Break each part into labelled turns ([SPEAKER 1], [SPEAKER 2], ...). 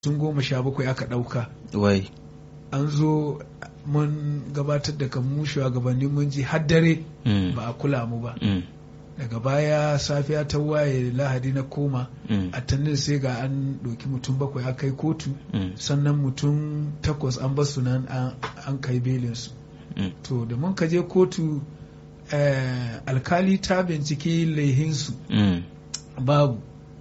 [SPEAKER 1] sun goma sha bakwai aka ɗauka
[SPEAKER 2] wai
[SPEAKER 1] an zo mun gabatar da kan mu shugabanni mun ji har dare
[SPEAKER 2] mm,
[SPEAKER 1] ba a kula mu ba
[SPEAKER 2] mm,
[SPEAKER 1] daga baya safiya ta waye lahadi na koma
[SPEAKER 2] mm,
[SPEAKER 1] a tannin sai ga an ɗauki mutum bakwai aka kai kotu
[SPEAKER 2] mm,
[SPEAKER 1] sannan mutum takwas an basu nan an- an kai belinsu
[SPEAKER 2] mm,
[SPEAKER 1] to da mun ka je kotu eh, alkali ta binciki laihinsu
[SPEAKER 2] mm,
[SPEAKER 1] babu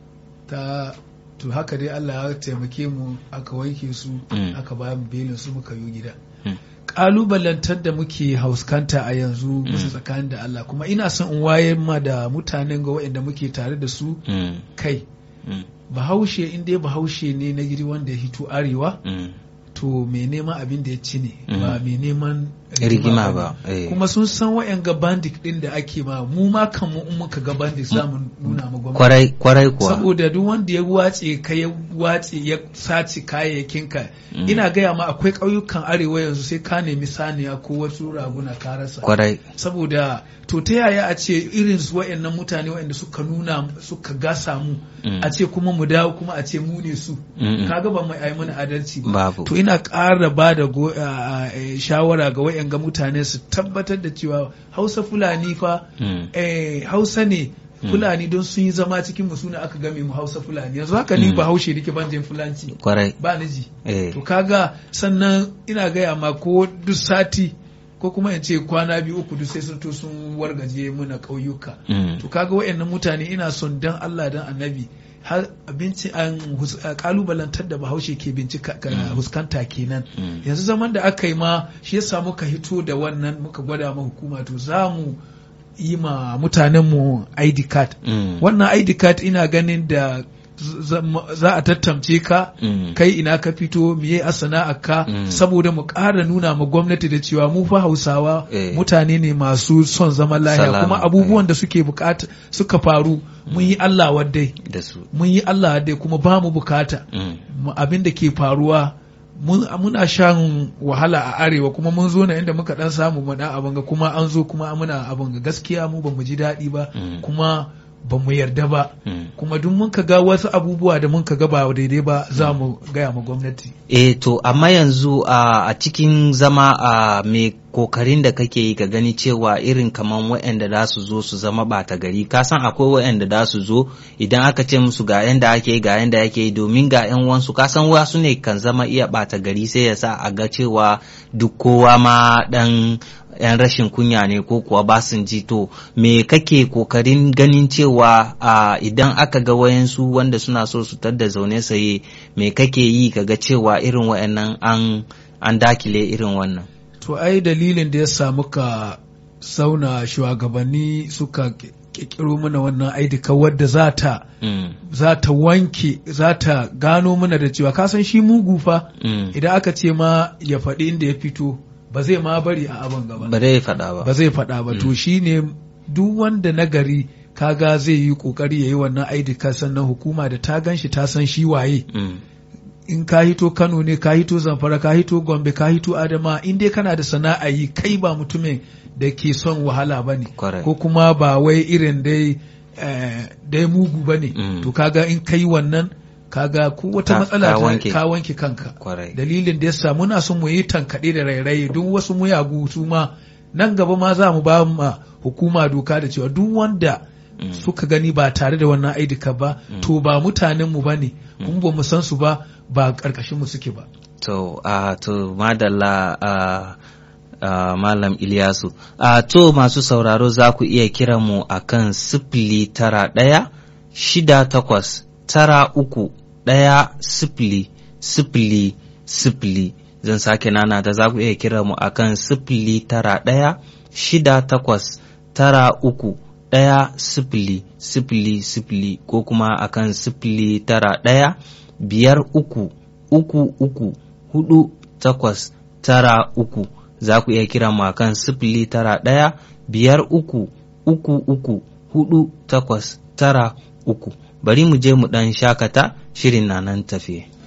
[SPEAKER 1] ta to haka dai Allah ya taimake mu aka wanke su
[SPEAKER 2] Mm.
[SPEAKER 1] aka ba mu belin su muka yi gida
[SPEAKER 2] Mm.
[SPEAKER 1] kalubalantar da muke hauskanta a yanzu musu tsakanin da Allah kuma ina son in wayar ma da mutanen ga waɗanda muke tare da su
[SPEAKER 2] mm,
[SPEAKER 1] kai
[SPEAKER 2] mm,
[SPEAKER 1] bahaushe in dai bahaushe ne na gidi wanda ya hito arewa
[SPEAKER 2] mm.
[SPEAKER 1] to mai neman abin da ya ci ne
[SPEAKER 2] Mm.
[SPEAKER 1] ba mai neman
[SPEAKER 2] rigima ba eh.
[SPEAKER 1] kuma sun san wayan ga bandit din da ake ma mu ma kan mu in muka ga bandit za mu nuna ma gwamnati
[SPEAKER 2] kwarai kwarai kuwa
[SPEAKER 1] saboda duk wanda ya watse ka ya watse ya sace kayayyakinka
[SPEAKER 2] Mm.
[SPEAKER 1] ina gaya ma akwai ƙauyukan arewa yanzu sai ka nemi saniya ko wasu raguna ka rasa
[SPEAKER 2] kwarai
[SPEAKER 1] saboda to ta yaya a ce irin su wayannan mutane wayanda suka nuna suka gasa mu
[SPEAKER 2] Mm.
[SPEAKER 1] a ce kuma mu dawo kuma a ce mu ne su
[SPEAKER 2] Mm-mm.
[SPEAKER 1] kaga ba mu ai mana adalci ba
[SPEAKER 2] babu
[SPEAKER 1] to ina ƙara ba da go- a- a- shawara ga wayanga mutane su tabbatar da cewa hausa fulani fa
[SPEAKER 2] Mm,
[SPEAKER 1] eh, hausa ne
[SPEAKER 2] Mm.
[SPEAKER 1] fulani don sun yi zama cikin mu suna aka game mu hausa fulani yanzu haka ni
[SPEAKER 2] Mm.
[SPEAKER 1] ba haushe nake ban jin fulanci
[SPEAKER 2] kwarai
[SPEAKER 1] ba ni ji
[SPEAKER 2] eh.
[SPEAKER 1] to kaga sannan ina gaya ma ko duk sati ko kuma in ce kwana biyu uku duk sai sun to sun wargaje muna ƙauyuka
[SPEAKER 2] Mm,
[SPEAKER 1] to kaga wayannan mutane ina son dan Allah dan annabi har abinci an hus- a kalubalantar da bahaushe ke bincika ka
[SPEAKER 2] Mm.
[SPEAKER 1] huskanta kenan
[SPEAKER 2] mm,
[SPEAKER 1] yanzu zaman da aka yi ma shi yasa muka hito da wannan muka gwada ma hukuma to za mu yi ma mutanenmu ID card
[SPEAKER 2] mm,
[SPEAKER 1] wannan ID card ina ganin da z- za- za a tattamce ka
[SPEAKER 2] mm,
[SPEAKER 1] kai ina ka fito miye a sana'arka
[SPEAKER 2] Mm.
[SPEAKER 1] saboda mu ƙara nuna ma gwamnati da cewa mu fa hausawa
[SPEAKER 2] Eh.
[SPEAKER 1] mutane ne masu son zaman lahiya
[SPEAKER 2] Salama,
[SPEAKER 1] kuma abubuwan da suke bukata suka faru mun yi Allah waddai
[SPEAKER 2] da su
[SPEAKER 1] mun yi Allah waddai kuma ba mu bukata
[SPEAKER 2] mm,
[SPEAKER 1] mu- abin da ke faruwa mun- muna shan wahala a arewa kuma mun zo na inda muka dan samu mu dan abin ga kuma an zo kuma muna abin ga gaskiya mu ba mu ji daɗi ba
[SPEAKER 2] Mm.
[SPEAKER 1] kuma ba mu yarda ba
[SPEAKER 2] mm.
[SPEAKER 1] kuma duk mun ka ga wasu abubuwa da mun ka ga ba daidai ba za mu gaya ma gwamnati
[SPEAKER 2] Eh to amma yanzu a a cikin zama a mai kokarin da kake yi ka gani cewa irin kaman waɗanda za su zo su zama ɓata gari ka san akwai waɗanda za su zo idan aka ce musu ga yanda ake yi ga yanda ake yi domin ga yan wansu ka san wasu ne kan zama iya ɓata gari sai ya sa a ga cewa duk kowa ma ɗan yan rashin kunya ne ko kuwa ba sun ji to me kake kokarin ganin cewa a idan aka ga wayansu wanda suna so su tadda zaune saye me kake yi kaga cewa irin wayannan an an dakile irin wannan
[SPEAKER 1] to ai dalilin da ya samu ka sauna shugabanni suka kirkiro mana wannan aidika wadda za ta
[SPEAKER 2] mm,
[SPEAKER 1] za ta wanke za ta gano mana da cewa ka san shi mugu fa
[SPEAKER 2] mm.
[SPEAKER 1] idan aka ce ma ya faɗi inda ya fito ba zai ma bari a abin gaba
[SPEAKER 2] ba zai faɗa ba
[SPEAKER 1] ba zai faɗa ba to shine duk wanda nagari kaga zai yi kokari ya yi wannan aidika sannan hukuma da ta gan shi ta san shi waye
[SPEAKER 2] mm,
[SPEAKER 1] in ka hito Kano ne ka hito Zamfara ka hito Gombe ka hito Adama in dai kana da sana'a yi kai ba mutumin da ke son wahala ba ne
[SPEAKER 2] Correct.
[SPEAKER 1] ko kuma ba wai irin dai eh, dai mugu ba ne
[SPEAKER 2] Mm.
[SPEAKER 1] to kaga in kai wannan kaga ko wata
[SPEAKER 2] Ka-
[SPEAKER 1] matsala
[SPEAKER 2] ka
[SPEAKER 1] ta-
[SPEAKER 2] wanke.
[SPEAKER 1] ka wanke kanka
[SPEAKER 2] kwarai
[SPEAKER 1] dalilin da yasa muna son mu yi tankaɗe da rairayi duk wasu muyagu su ma nan gaba ma za mu ba ma hukuma doka da cewa duk wanda
[SPEAKER 2] Mm.
[SPEAKER 1] suka gani ba tare da wannan aidika ba to ba mutanenmu ba ne kuma ba mu san su ba ba ƙarƙashinmu suke ba
[SPEAKER 2] To, a to madalla a a Malam Ilyasu. A to masu sauraro za ku iya kira mu a kan sifili tara ɗaya, shida takwas, tara uku, ɗaya sifili, sifili, sifili. Zan sake nana ta za ku iya kira mu a kan sifili tara ɗaya, shida takwas, tara uku, ɗaya sifili, sifili, sifili ko kuma a kan sifili tara ɗaya, biyar uku, uku uku hudu takwas tara uku za ku iya kira mu akan sifili tara ɗaya biyar uku uku uku hudu takwas tara uku bari mu je mu ɗan shakata shirin na nan tafiye.